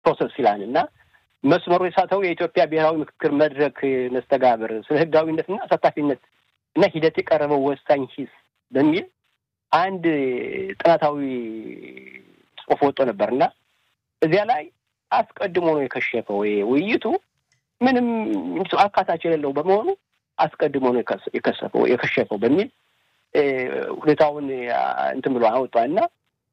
ፕሮሰስ ይላል እና መስመሩ የሳተው የኢትዮጵያ ብሔራዊ ምክክር መድረክ መስተጋብር ስለ ህጋዊነትና አሳታፊነት እና ሂደት የቀረበው ወሳኝ ሂስ በሚል አንድ ጥናታዊ ጽሑፍ ወጥቶ ነበር እና እዚያ ላይ አስቀድሞ ነው የከሸፈው። ውይይቱ ምንም አካታች የሌለው በመሆኑ አስቀድሞ ነው የከሰፈው የከሸፈው በሚል ሁኔታውን እንትን ብሎ አወጣ እና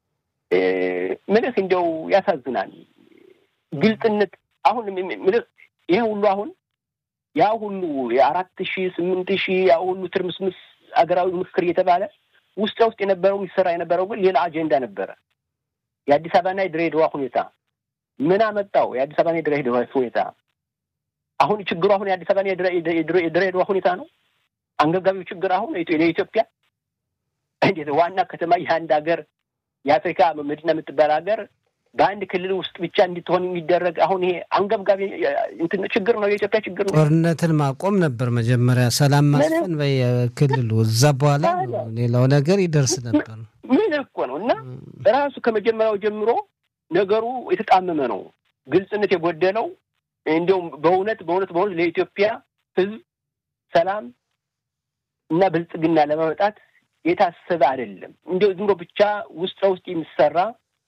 ምልህ እንዲያው ያሳዝናል። ግልጽነት አሁን ምልህ ይሄ ሁሉ አሁን ያ ሁሉ የአራት ሺህ ስምንት ሺህ ያ ሁሉ ትርምስምስ አገራዊ ምክክር እየተባለ ውስጥ ውስጥ የነበረው ይሰራ የነበረው ግን ሌላ አጀንዳ ነበረ። የአዲስ አበባና የድሬዳዋ ሁኔታ ምን አመጣው? የአዲስ አበባና የድሬዳዋ ሁኔታ አሁን ችግሩ አሁን የአዲስ አበባና የድሬዳዋ ሁኔታ ነው። አንገብጋቢው ችግር አሁን የኢትዮጵያ እንዴት ዋና ከተማ የአንድ ሀገር የአፍሪካ መዲና የምትባል ሀገር በአንድ ክልል ውስጥ ብቻ እንድትሆን የሚደረግ አሁን ይሄ አንገብጋቢ ችግር ነው። የኢትዮጵያ ችግር ነው። ጦርነትን ማቆም ነበር መጀመሪያ፣ ሰላም ማስፈን በክልሉ እዛ በኋላ ሌላው ነገር ይደርስ ነበር። ምን እኮ ነው እና ራሱ ከመጀመሪያው ጀምሮ ነገሩ የተጣመመ ነው፣ ግልጽነት የጎደለው እንዲሁም በእውነት በእውነት በእውነት ለኢትዮጵያ ሕዝብ ሰላም እና ብልጽግና ለማመጣት የታሰበ አይደለም። እንዲሁ ዝም ብሎ ብቻ ውስጥ ለውስጥ የሚሰራ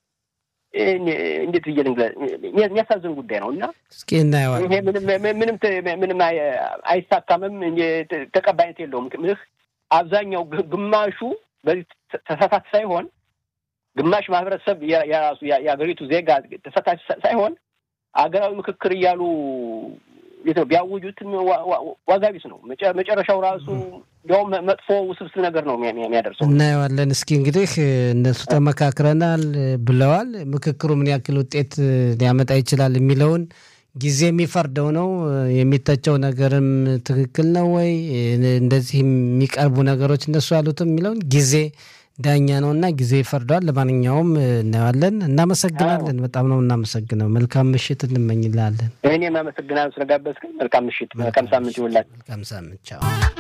እንዴት ብዬ ልንገርህ የሚያሳዝን ጉዳይ ነው እና እስኪ እናየዋለን። ይሄ ምንም ምንም አይሳካምም፣ ተቀባይነት የለውም። ምልህ አብዛኛው ግማሹ በዚህ ተሳታፊ ሳይሆን ግማሽ ማህበረሰብ የራሱ የሀገሪቱ ዜጋ ተሳታፊ ሳይሆን አገራዊ ምክክር እያሉ ቢያውጁትም ዋጋ ቢስ ነው። መጨረሻው ራሱ እንዲያውም መጥፎ ውስብስብ ነገር ነው የሚያደርሰው። እናየዋለን። እስኪ እንግዲህ እነሱ ተመካክረናል ብለዋል። ምክክሩ ምን ያክል ውጤት ሊያመጣ ይችላል የሚለውን ጊዜ የሚፈርደው ነው። የሚተቸው ነገርም ትክክል ነው ወይ እንደዚህ የሚቀርቡ ነገሮች እነሱ ያሉትም የሚለውን ጊዜ ዳኛ ነው እና ጊዜ ይፈርደዋል። ለማንኛውም እናየዋለን። እናመሰግናለን። በጣም ነው እናመሰግነው። መልካም ምሽት እንመኝላለን። እኔም አመሰግናለሁ ስለጋበዝከኝ። መልካም ምሽት፣ መልካም ሳምንት ይውላል። መልካም ሳምንት። ቻው